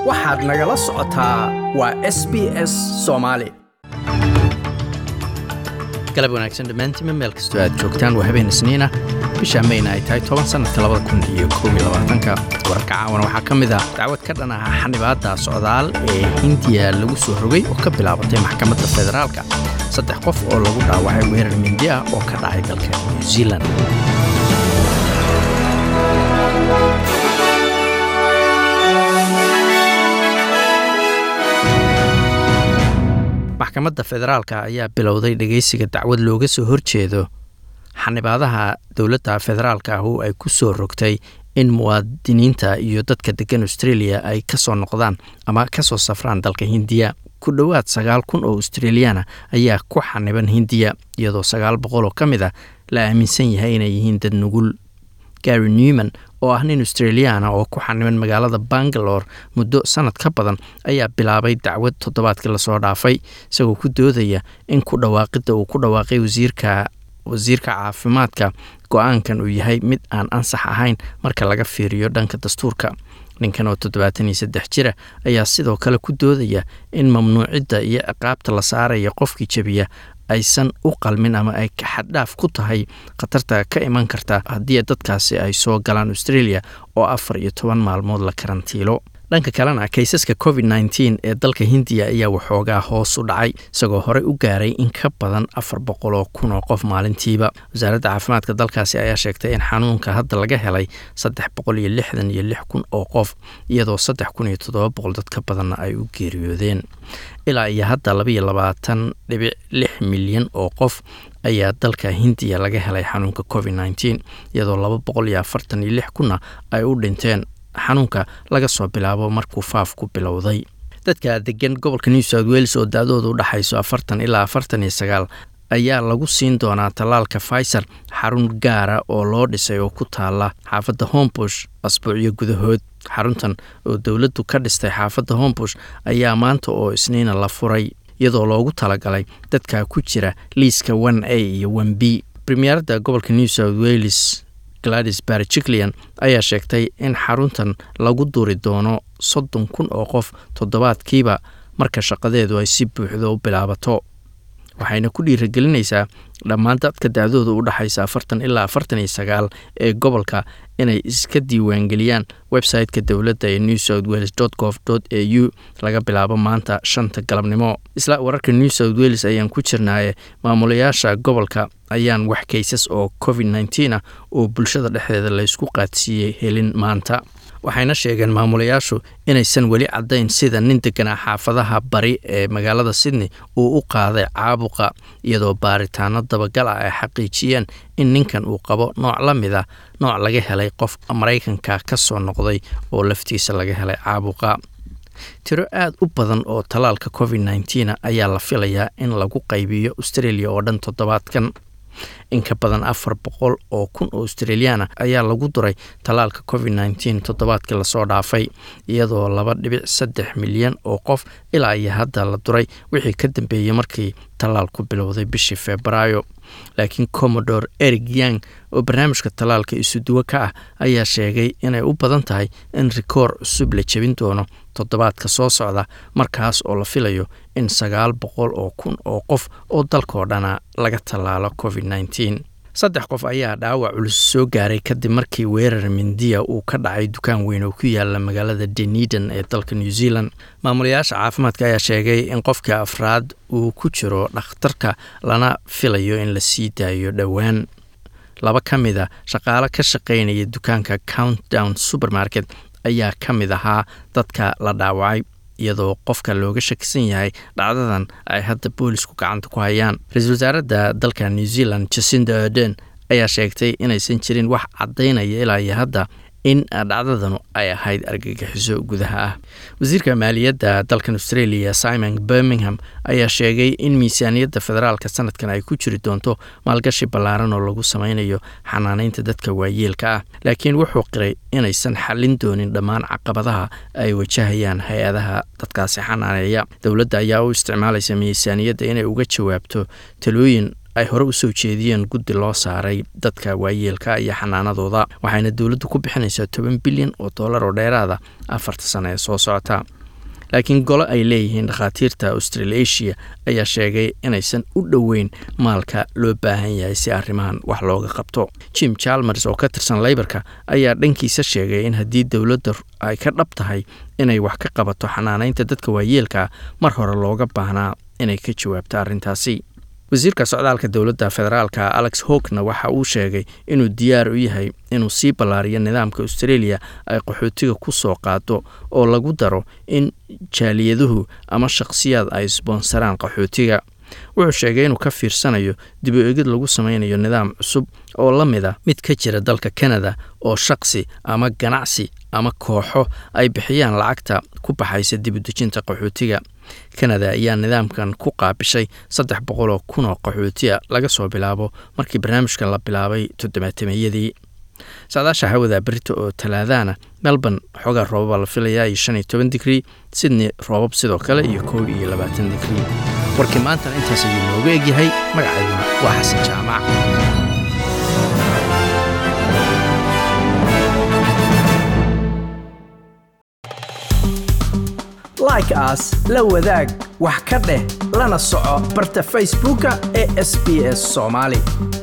waxaad nagala socotaa waa s b s soomaali galab wanaagsan dhammaantiinma meel kastoo aad joogtaan waa habeen isniina bisha mayna ay tahay toban sannadka labada kun iyo koob iyo labaatanka wararka caawana waxaa ka mid ah dacwad ka dhan ah xanibaadda socdaal ee hindiya lagu soo rogay oo ka bilaabatay maxkamadda federaalka saddex qof oo lagu dhaawacay weerar mindi ah oo ka dhacay dalka new zealand maxkamadda federaalka ayaa bilowday dhegeysiga dacwad looga soo horjeedo xanibaadaha dowladda federaalka ahu ay ku soo rogtay in muwaadiniinta iyo dadka degan australia ay ka soo noqdaan ama ka soo safraan dalka hindiya ku dhowaad sagaal kun oo australiyaana ayaa ku xaniban hindiya iyadoo sagaal boqol oo ka mid a la aaminsan yahay inay yihiin dad nugul gary newman oo ah nin australiyaana oo ku xaniban magaalada bangalore muddo sanad ka badan ayaa bilaabay dacwad toddobaadkii lasoo dhaafay isagoo ku doodaya in ku dhawaaqidda uu ku dhawaaqay wasiirka wasiirka caafimaadka go-aankan uu yahay mid aan ansax ahayn marka laga fiiriyo dhanka dastuurka ninkan oo toddobaatan iyo saddex jira ayaa sidoo kale ku doodaya in mamnuucidda iyo ciqaabta la saaraya qofkii jebiya aysan u qalmin ama ay xaddhaaf ku tahay khatarta ka iman karta haddii dadkaasi ay soo galaan australia oo afar iyo toban maalmood la karantiilo dhanka kalena kaysaska covid nteen ee dalka hindiya ayaa waxoogaa hoos u dhacay isagoo horey u gaaray in ka badan afar boqol oo kun oo qof maalintiiba wasaaradda caafimaadka dalkaasi ayaa sheegtay in xanuunka hadda laga helay saddex boqol iyo lixdan iyo lix kun oo qof iyadoo saddex kun iyo toddoba boqol dad ka badanna ay u geeriyoodeen ilaa iyo hadda labaiyo labaatan dhibic lix milyan oo qof ayaa dalka hindiya laga helay xanuunka covid nteen iyadoo laba boqol iyo afartan iyo lix kunna ay u dhinteen xanuunka laga soo bilaabo markuu faafku bilowday dadka degan gobolka new south wales oo da-dooda u dhaxayso afartan ilaa afartan iyo sagaal ayaa lagu siin doonaa tallaalka pfizer xarun gaara oo loo dhisay oo ku taala xaafadda hombush asbuucyo gudahood xaruntan oo dowladdu ka dhistay xaafadda hombush ayaa maanta oo isniina la furay iyadoo loogu talagalay dadka ku jira liiska one a iyo one b premieradda gobolka new south wales gladys barjiclian ayaa sheegtay in xaruntan lagu duri doono soddon kun oo qof toddobaadkiiba marka shaqadeedu ay si buuxdo u bilaabato waxayna ku dhiiragelinaysaa dhammaan dadka da-dooda u dhaxaysa afartan ilaa afartan iyo sagaal ee gobolka inay iska diiwaangeliyaan website-ka dowladda ee new south wales gov a u laga bilaabo maanta shanta galabnimo isla wararka new south wales ayaan ku jirnaaye maamulayaasha gobolka ayaan wax kaysas oo covid nteen ah oo bulshada dhexdeeda laysku qaadsiiyey helin maanta waxayna sheegeen maamulayaashu inaysan weli caddayn sida nin deganaa xaafadaha bari ee magaalada sydney uu u qaaday caabuqa iyadoo baaritaano dabagal ah ay xaqiijiyeen in ninkan uu qabo nooc la mid a nooc laga helay qof maraykanka ka soo noqday oo laftiisa laga helay caabuqa tiro aad u badan oo tallaalka covid nteen ayaa la filayaa in lagu qaybiyo australia oo dhan toddobaadkan in ka badan afar boqol oo kun oo australiyaana ayaa lagu duray tallaalka covid nteen toddobaadkii lasoo dhaafay iyadoo laba dhibic saddex milyan oo qof ilaa iyo hadda la duray wixii ka dambeeyey markii tallaalku bilowday bishii febraayo laakiin commodore erig yang oo barnaamijka tallaalka isuduwo ka ah ayaa sheegay inay u badan tahay in rikoor cusub la jebin doono toddobaadka soo socda markaas oo la filayo in sagaal boqol oo kun oo qof oo dalkao dhana laga tallaalo covid nteen saddex qof ayaa dhaawac culus soo gaaray kadib markii weerar mindiya uu ka dhacay dukaan weyn oo ku yaala magaalada deniden ee dalka new zealand maamulayaasha caafimaadka ayaa sheegay in qofkii afraad uu ku jiro dhakhtarka lana filayo in la sii daayo dhowaan laba ka mid a shaqaale ka shaqaynaya dukaanka countdown supermarket ayaa ka mid ahaa dadka la dhaawacay iyadoo qofka looga shakisan yahay dhacdadan ay hadda boolisku gacanta ku hayaan ra-iisul wasaaradda dalka new zealand jacinda arden ayaa sheegtay inaysan jirin wax caddaynaya ilaa iyo hadda in dhacdadanu ay ahayd argagixiso gudaha ah wasiirka maaliyadda dalkan australia simon birmingham ayaa sheegay in miisaaniyadda federaalka sanadkan ay ku jiri doonto maalgashi ballaaran oo lagu sameynayo xanaaneynta dadka waayeelka ah laakiin wuxuu qiray inaysan xallin doonin dhammaan caqabadaha ay wajahayaan hay-adaha dadkaasi xanaaneeya dowladda ayaa u isticmaalaysa miisaaniyadda inay uga jawaabto talooyin ay hore u soo jeediyeen guddi loo saaray dadka waayeelka iyo xanaanadooda waxayna dowladdu ku bixinaysaa toban bilyan oo dollar oo dheeraada afarta sano ee soo socota laakiin golo ay leeyihiin dhakhaatiirta australasia ayaa sheegay inaysan u dhoweyn maalka loo baahan yahay si arrimahan wax looga qabto jim chalmers oo ka tirsan leybarka ayaa dhankiisa sheegay in haddii dowladda ay ka dhab tahay inay wax ka qabato xanaanaynta dadka waayeelka mar hore looga baahnaa inay ka jawaabto arrintaasi wasiirka socdaalka dowladda federaalka alex hogna waxa uu sheegay inuu diyaar u yahay inuu sii ballaariyo nidaamka australia ay qaxootiga ku soo qaado oo lagu daro in jaaliyaduhu ama shakhsiyaad ay sboonsaraan qaxootiga wuxuu sheegay inuu ka fiirsanayo dib u egid lagu sameynayo nidaam cusub oo la mid a mid ka jira dalka canada oo shakhsi ama ganacsi ama kooxo ay bixiyaan lacagta ku baxaysa dib u dejinta qaxootiga kanada ayaa nidaamkan ku qaabishay saddex boqol oo kun oo qaxootiya laga soo bilaabo markii barnaamijkan la bilaabay toddobaatameeyadii saadaasha hawada berita oo talaadana melbourne xoogaa roobaba la filayaa iyo shan iyo toban digrii sydney roobab sidoo kale iyo kow iyo labaatan digrii warkii maantana intaas ayuu nooga egyahay magacayduna waa xasan jaamac like aas la wadaag wax ka dheh lana soco barta facebooka ee sb s soomaali